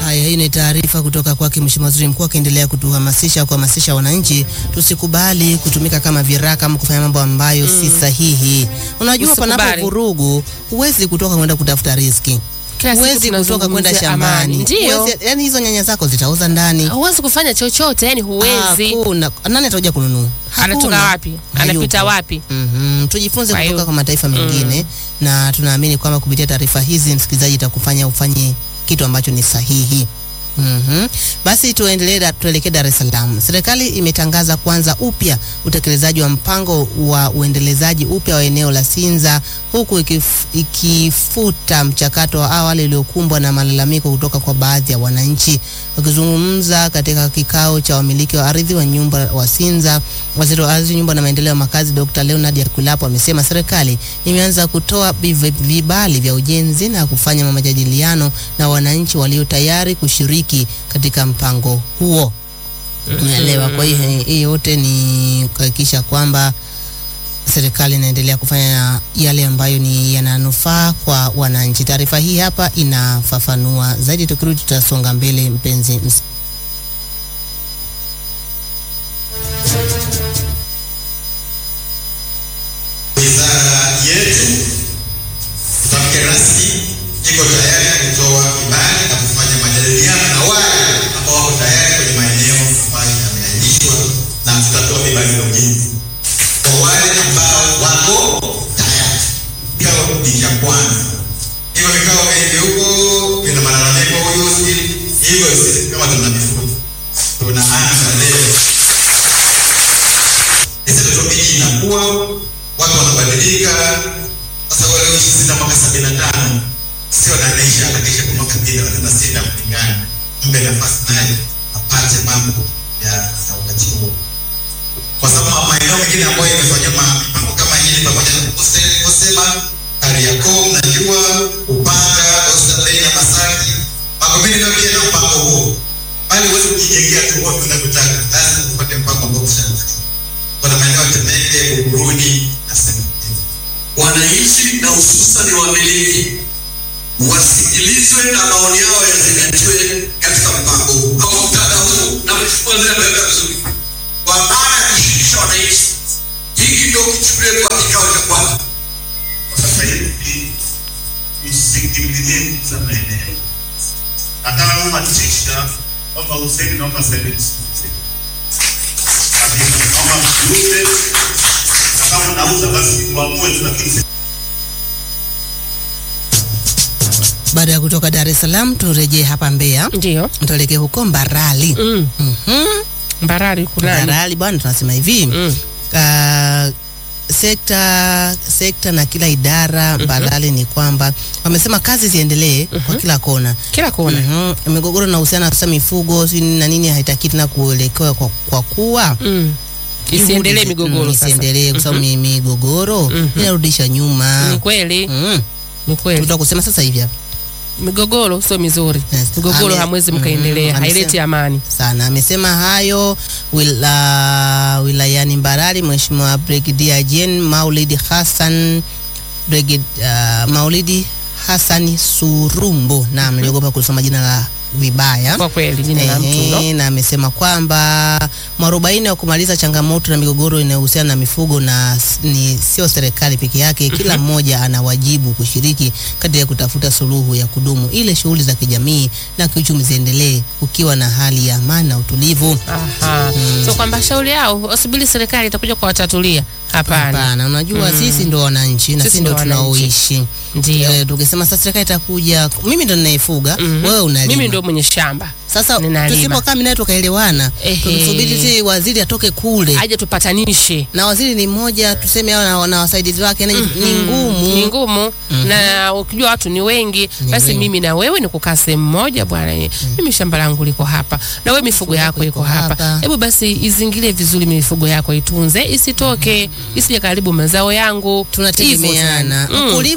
Haya, hii ni taarifa kutoka kwake Mheshimiwa Waziri Mkuu akiendelea kutuhamasisha kuhamasisha wananchi tusikubali kutumika kama viraka ama kufanya mambo ambayo si sahihi. Unajua, Usikubali. panapo vurugu huwezi kutoka kwenda kutafuta riziki, Kila siku huwezi kutoka kwenda tunazungumzia shambani, amani. Ndio. Huwezi- yani hizo nyanya zako zitauza ndani. Huwezi kufanya chochote, yani huwezi. Hakuna. Nani atakuja kununua? Anatoka Hakuna. wapi? Anapita Hayupo. wapi? Mhm. Tujifunze Kwa hiyo- kutoka kwa mataifa mengine na tunaamini kwamba kupitia taarifa hizi msikilizaji itakufanya ufanye kitu ambacho ni sahihi. Mhm. Basi tuendelee da- tuelekee Dar es Salaam. Serikali imetangaza kuanza upya utekelezaji wa mpango wa uendelezaji upya wa eneo la Sinza huku ikif, ikifuta mchakato wa awali uliokumbwa na malalamiko kutoka kwa baadhi ya wananchi. Wakizungumza katika kikao cha wamiliki wa ardhi wa nyumba wa Sinza, waziri wa ardhi, nyumba na maendeleo ya makazi Dr. Leonard Yakulapo amesema serikali imeanza kutoa biv- vibali vya ujenzi na kufanya majadiliano na wananchi walio tayari kushiriki katika mpango huo. Umeelewa? Kwa hiyo hii yote ni kuhakikisha kwamba serikali inaendelea kufanya yale ambayo ni yananufaa kwa wananchi. Taarifa hii hapa inafafanua zaidi. Tukirudi tutasonga mbele, mpenzi ms Wizara yetu tamke rasmi iko tayari kutoa kibali na kufanya majadiliano na wale ambao wako tayari kwenye maeneo ambayo yameainishwa, na tutatoa vibali vya ujenzi kwa wale ambao wako tayari. Kikao ni cha kwanza. Hivyo vikao vingi huko vina malalamiko, huyu si hivyo. Sisi kama tuna mifugo tunaanza leo sasa topiki inakuwa watu wanabadilika. Sasa wale walioishi sita mwaka sabini na tano sio anaisha anaisha kwa mwaka mbili wanaenda sita kulingana, mpe nafasi naye apate mambo ya ya wakati huo, kwa sababu maeneo mengine ambayo imefanywa ma- mambo kama hili pamoja na Kose- Kosema, Kariakoo, mnajua Upanga, Oysterbay na Masaki, Magomeni nayo pia na mpango huo, bali huwezi kujijengea tu wote unavyotaka, lazima upate mpango ambao ushaandaliwa kuna maeneo ya Temeke, Buguruni na sehemu nyingine. wananchi na hususan wamiliki wasikilizwe na maoni yao yazingatiwe katika mpango huu au mkutano huu, na mheshimiwa waziri ameweka vizuri, kwa maana ya kushirikisha wananchi. Hiki ndio kichukuliwe kwa kikao cha kwanza. Sasa hivi msikimbilie kuuza maeneo. Hata naomba tisha kwamba useni naomba service. Kabisa, naomba msiuze. Na kama unauza basi muamue tu lakini Baada ya kutoka Dar es Salaam, turejee hapa Mbeya, Ndio. tuelekee huko Mbarali. Mm. Mhm. Mbarali kunani? Mbarali bwana, tunasema hivi Mm. Ah, sekta sekta na kila idara Mbarali ni kwamba wamesema kazi ziendelee kwa kila kona. Kila kona. Mhm. Migogoro na uhusiana na migogoro si na nini haitaki tena kuelekewa kwa, kwa kuwa Mm. Isiendelee juhudi zi- migogoro mm, sasa. isiendelee kwa sababu mi- migogoro Mhm. inarudisha nyuma. Ni kweli, Mm. ni kweli. Tunataka kusema sasa hivi hapa Migogoro sio mizuri. Yes. Migogoro Ame- hamwezi Mhm. mkaendelea, Amesema- haileti amani. sana. Amesema hayo wila, wilayani Mbarali, Mheshimiwa Brigadier Jean Maulidi Hassan Brigid, uh, Maulidi Hassan Surumbo na mliogopa kusoma jina la vibaya Kwa kweli jina la mtu Ehe, ndo. na amesema kwamba mwarobaini wa kumaliza changamoto na migogoro inayohusiana na mifugo na s- ni sio serikali peke yake, kila mmoja ana wajibu kushiriki katika kutafuta suluhu ya kudumu ili shughuli za kijamii na kiuchumi ziendelee ukiwa na hali ya amani na utulivu. Aha. So kwamba shauri yao wasubiri serikali itakuja kuwatatulia. Hapana. Hapana, unajua sisi ndo wananchi na Sisi sisi ndo ndo wananchi. tunaoishi. Ndio. Eh, tukisema sasa serikali itakuja, mimi ndo ninayefuga, Mhm. wewe unalima. Mimi ndio mwenye shamba. Sasa ninalima. tusipokaa mimi naye tukaelewana, Ehe. tumsubiri si waziri atoke kule Aje tupatanishe. na waziri ni mmoja, tuseme hao na, na wasaidizi wake ni, ni ngumu. Ni ngumu na ukijua watu ni wengi, Ni basi wengi. mimi na wewe ni kukaa sehemu moja bwana. ye. Mimi shamba langu liko hapa na wewe mifugo yako iko hapa. hapa. Hebu basi izingile vizuri mifugo yako itunze, isitoke, isije karibu mazao yangu. Hivyo Tunategemeana. sana. Mm. Mkulima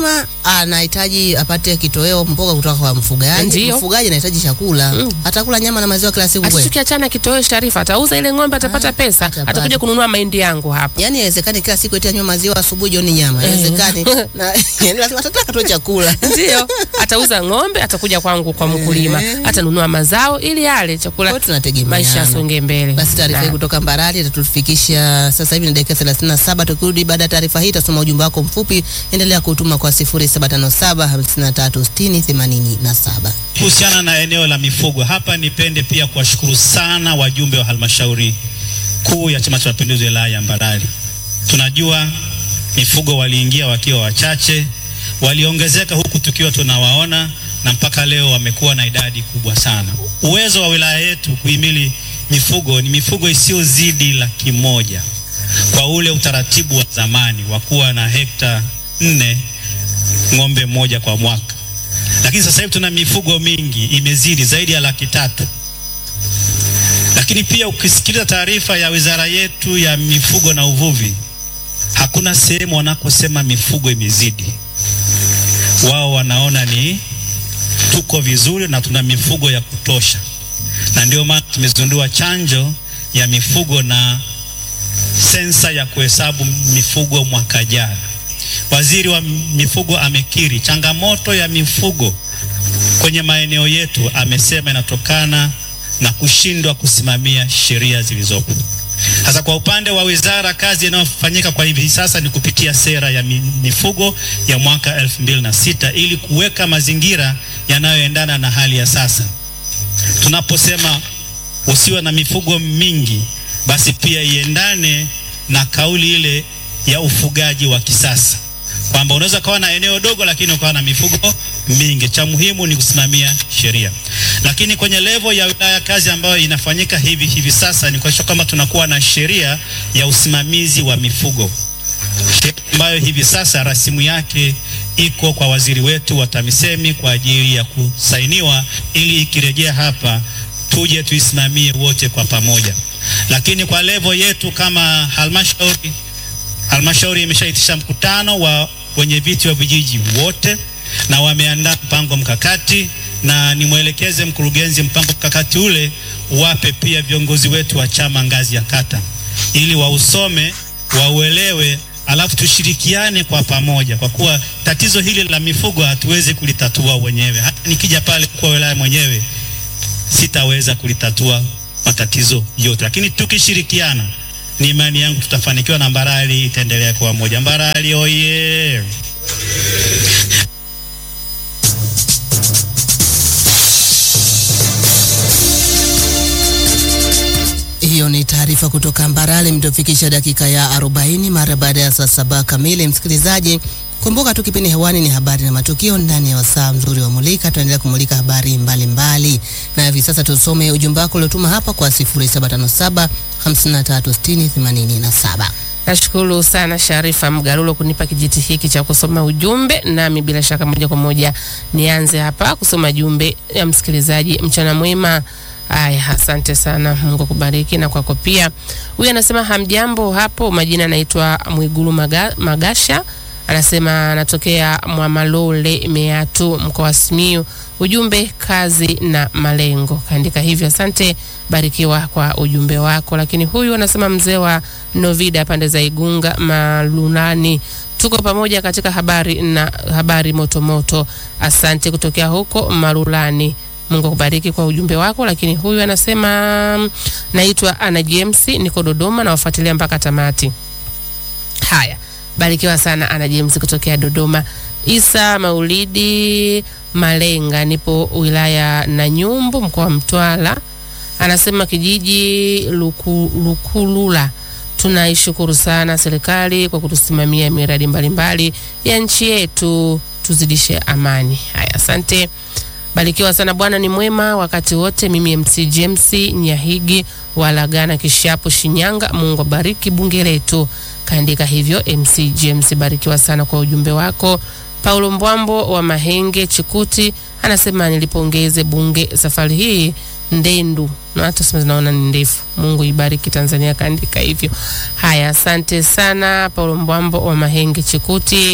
anahitaji apate kitoweo mboga kutoka kwa mfugaji. Ndiyo. Mfugaji anahitaji chakula, Mm. atakula nyama na maziwa kila siku Hata kweli? tukiachana kitoweo Sharifa, atauza ile ng'ombe, atapata Ah, pesa, atapata. atakuja kununua mahindi yangu hapa. Yaani haiwezekani kila siku eti anywe maziwa asubuhi, jioni nyama. Haiwezekani. Na yaani lazima atataka tu chakula. Ndio, atauza ng'ombe, atakuja kwangu kwa mkulima, atanunua mazao ili ale chakula, Kwa hiyo tunategemeana. maisha yasonge mbele. Basi taarifa hii Na- kutoka Mbarali itatufikisha sasa hivi ni dakika 37. Tukirudi baada ya taarifa hii, tasoma ujumbe wako mfupi. Endelea kutuma kwa 0757 53 60 87. Kuhusiana na eneo la mifugo hapa, nipende pia kuwashukuru sana wajumbe wa halmashauri kuu ya Chama cha Mapinduzi wilaya ya Mbarali. Tunajua mifugo waliingia wakiwa wachache, waliongezeka huku tukiwa tunawaona, na mpaka leo wamekuwa na idadi kubwa sana. Uwezo wa wilaya yetu kuhimili mifugo ni mifugo isiyozidi laki moja kwa ule utaratibu wa zamani wa kuwa na hekta nne ng'ombe mmoja kwa mwaka lakini sasa hivi tuna mifugo mingi imezidi zaidi ya laki tatu. Lakini pia ukisikiliza taarifa ya wizara yetu ya mifugo na uvuvi, hakuna sehemu wanakosema mifugo imezidi. Wao wanaona ni tuko vizuri na tuna mifugo ya kutosha, na ndio maana tumezindua chanjo ya mifugo na sensa ya kuhesabu mifugo mwaka jana. Waziri wa mifugo amekiri changamoto ya mifugo kwenye maeneo yetu, amesema inatokana na kushindwa kusimamia sheria zilizopo. Sasa kwa upande wa wizara, kazi inayofanyika kwa hivi sasa ni kupitia sera ya mi- mifugo ya mwaka elfu mbili na sita ili kuweka mazingira yanayoendana na hali ya sasa. Tunaposema usiwe na mifugo mingi, basi pia iendane na kauli ile ya ufugaji wa kisasa kwamba unaweza kawa na eneo dogo lakini ukawa na mifugo mingi. Cha muhimu ni kusimamia sheria. Lakini kwenye levo ya wilaya, kazi ambayo inafanyika hivi hivi sasa ni kuhakikisha kwamba tunakuwa na sheria ya usimamizi wa mifugo, sheria ambayo hivi sasa rasimu yake iko kwa waziri wetu wa TAMISEMI kwa ajili ya kusainiwa, ili ikirejea hapa tuje tuisimamie wote kwa pamoja. Lakini kwa levo yetu kama halmashauri halmashauri imeshaitisha mkutano wa wenye viti wa vijiji wote na wameandaa mpango mkakati, na nimwelekeze mkurugenzi mpango mkakati ule wape pia viongozi wetu wa chama ngazi ya kata, ili wausome wauelewe, alafu tushirikiane kwa pamoja, kwa kuwa tatizo hili la mifugo hatuwezi kulitatua wenyewe. Hata nikija pale kwa wilaya mwenyewe sitaweza kulitatua matatizo yote, lakini tukishirikiana ni imani yangu tutafanikiwa na Mbarali itaendelea kuwa moja. Mbarali oye! Hiyo ni taarifa kutoka Mbarali, mtofikisha dakika ya 40 mara baada ya saa saba kamili. Msikilizaji, kumbuka tu kipindi hewani ni habari na matukio ndani ya wasaa mzuri wa Mulika. Tunaendelea kumulika habari mbalimbali mbali. Na hivi sasa tusome ujumbe wako uliotuma hapa kwa 0757 5360 87. Nashukuru sana Sharifa Mgarulo kunipa kijiti hiki cha kusoma ujumbe, nami bila shaka moja kwa moja nianze hapa kusoma jumbe ya msikilizaji. Mchana mwema. Aya, asante sana, Mungu akubariki na kwako pia. Huyu anasema hamjambo hapo, majina anaitwa Mwigulu Maga, Magasha anasema anatokea Mwamalole Meatu, mkoa wa Simiyu. Ujumbe kazi na malengo, kaandika hivyo. Asante, barikiwa kwa ujumbe wako. Lakini huyu anasema mzee wa Novida pande za Igunga Malunani, tuko pamoja katika habari na habari motomoto. Asante kutokea huko Marulani. Mungu akubariki kwa ujumbe wako. Lakini huyu anasema naitwa Ana James, niko Dodoma na wafuatilia mpaka tamati. Haya, barikiwa sana Ana James kutokea Dodoma. Isa Maulidi Malenga, nipo wilaya na Nyumbu, mkoa wa Mtwara, anasema kijiji Luku, Lukulula tunaishukuru sana serikali kwa kutusimamia miradi mbalimbali ya nchi yetu, tuzidishe amani. Haya, asante. Barikiwa sana, Bwana ni mwema wakati wote. Mimi MC James Nyahigi Walagana Kishapu Shinyanga. Mungu abariki bunge letu, kaandika hivyo MC James. Barikiwa sana kwa ujumbe wako. Paulo Mbwambo wa Mahenge Chikuti anasema nilipongeze bunge safari hii ndendu na hata sema zinaona ni ndefu. Mungu ibariki Tanzania, kaandika hivyo. Haya, asante sana Paulo Mbwambo wa Mahenge Chikuti.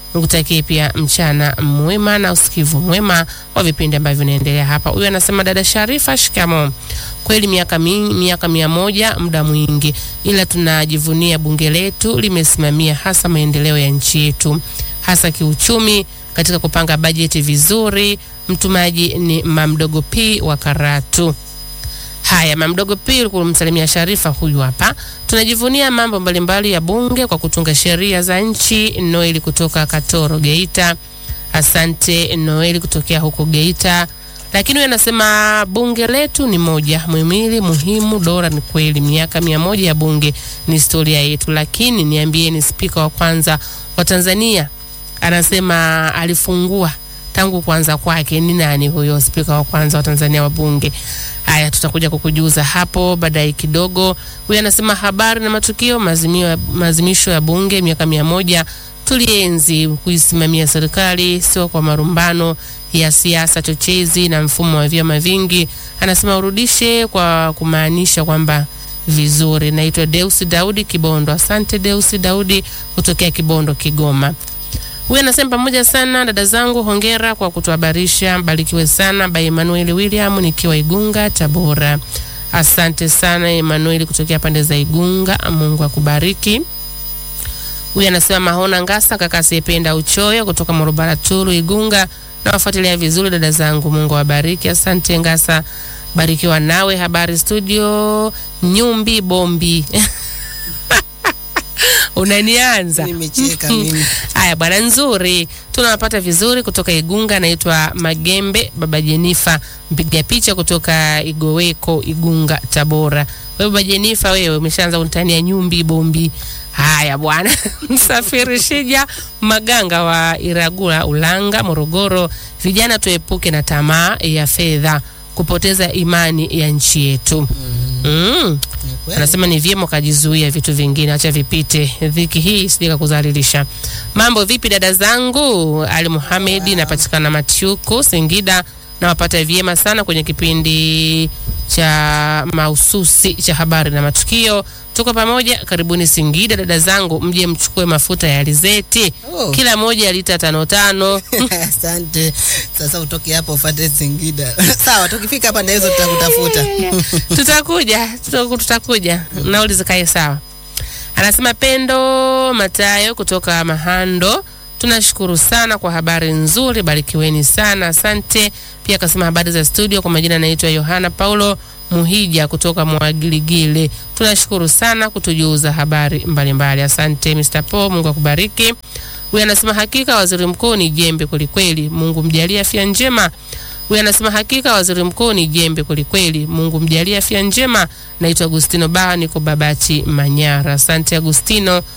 nikutakie pia mchana mwema na usikivu mwema wa vipindi ambavyo vinaendelea hapa. Huyu anasema dada Sharifa, shikamo. Kweli miaka mi, miaka mia moja muda mwingi, ila tunajivunia bunge letu limesimamia hasa maendeleo ya nchi yetu, hasa kiuchumi katika kupanga bajeti vizuri. Mtumaji ni Mamdogo P wa Karatu. Haya, Mamdogo P kumsalimia Sharifa, huyu hapa. Tunajivunia mambo mbalimbali ya bunge kwa kutunga sheria za nchi. Noeli kutoka Katoro, Geita. Asante Noeli kutokea huko Geita. Lakini huyu anasema bunge letu ni moja, muhimili muhimu dola. Ni kweli, miaka mia moja ya bunge ni historia yetu, lakini niambieni, spika wa kwanza wa Tanzania anasema alifungua tangu kuanza kwake ni nani huyo spika wa kwanza wa Tanzania wa bunge? Haya, tutakuja kukujuza hapo baadaye kidogo. Huyu anasema habari na matukio maazimio, maazimisho ya bunge miaka mia moja tulienzi kuisimamia serikali, sio kwa marumbano ya siasa chochezi na mfumo wa vyama vingi. Anasema urudishe kwa kumaanisha kwamba vizuri. Naitwa Deusi Daudi Kibondo. Asante Deusi Daudi kutokea Kibondo, Kigoma. Huyu anasema pamoja sana dada zangu, hongera kwa kutuhabarisha. Mbarikiwe sana by Emmanuel William nikiwa Igunga, Tabora. Asante sana Emmanuel kutokea pande za Igunga, Mungu akubariki. Huyu anasema Mahona Ngasa, kaka asiyependa uchoyo, kutoka Morobara Tulu, Igunga. Nawafuatilia vizuri dada zangu, Mungu awabariki. Asante Ngasa, barikiwa nawe. Habari studio, Nyumbi Bombi unanianza Nimecheka mimi. Haya bwana, nzuri, tunawapata vizuri kutoka Igunga. Naitwa Magembe Baba Jenifa, mpiga picha kutoka Igoweko, Igunga, Tabora. Wewe Baba Jenifa, wewe umeshaanza kunitania nyumbi bombi. Haya bwana, msafiri Shija Maganga wa Iragula, Ulanga, Morogoro. Vijana tuepuke na tamaa ya fedha, kupoteza imani ya nchi yetu. mm. Ni kweli. Anasema ni vyema ukajizuia vitu vingine, acha vipite. Dhiki hii isije kukudhalilisha. Mambo vipi dada zangu? Ali Muhamedi, napatikana Matyuku, Singida. Nawapata vyema sana kwenye kipindi cha mahususi cha habari na matukio. Tuko pamoja, karibuni Singida dada zangu, mje mchukue mafuta ya alizeti Oh. kila moja lita tano tano. Asante. Sasa utoke hapo ufuate Singida. Sawa, tukifika hapa ndio tutakutafuta. tutakuja tutaku- tutakuja nauli zikae sawa anasema pendo matayo kutoka mahando tunashukuru sana kwa habari nzuri barikiweni sana asante pia akasema habari za studio kwa majina anaitwa yohana paulo muhija kutoka mwagiligile tunashukuru sana kutujuza habari mbalimbali mbali. asante mr po mungu akubariki huyu anasema hakika waziri mkuu ni jembe kwelikweli mungu mjalie afya njema huyu anasema hakika waziri mkuu ni jembe kwelikweli mungu mjalie afya njema naitwa agustino baha niko babati manyara asante agustino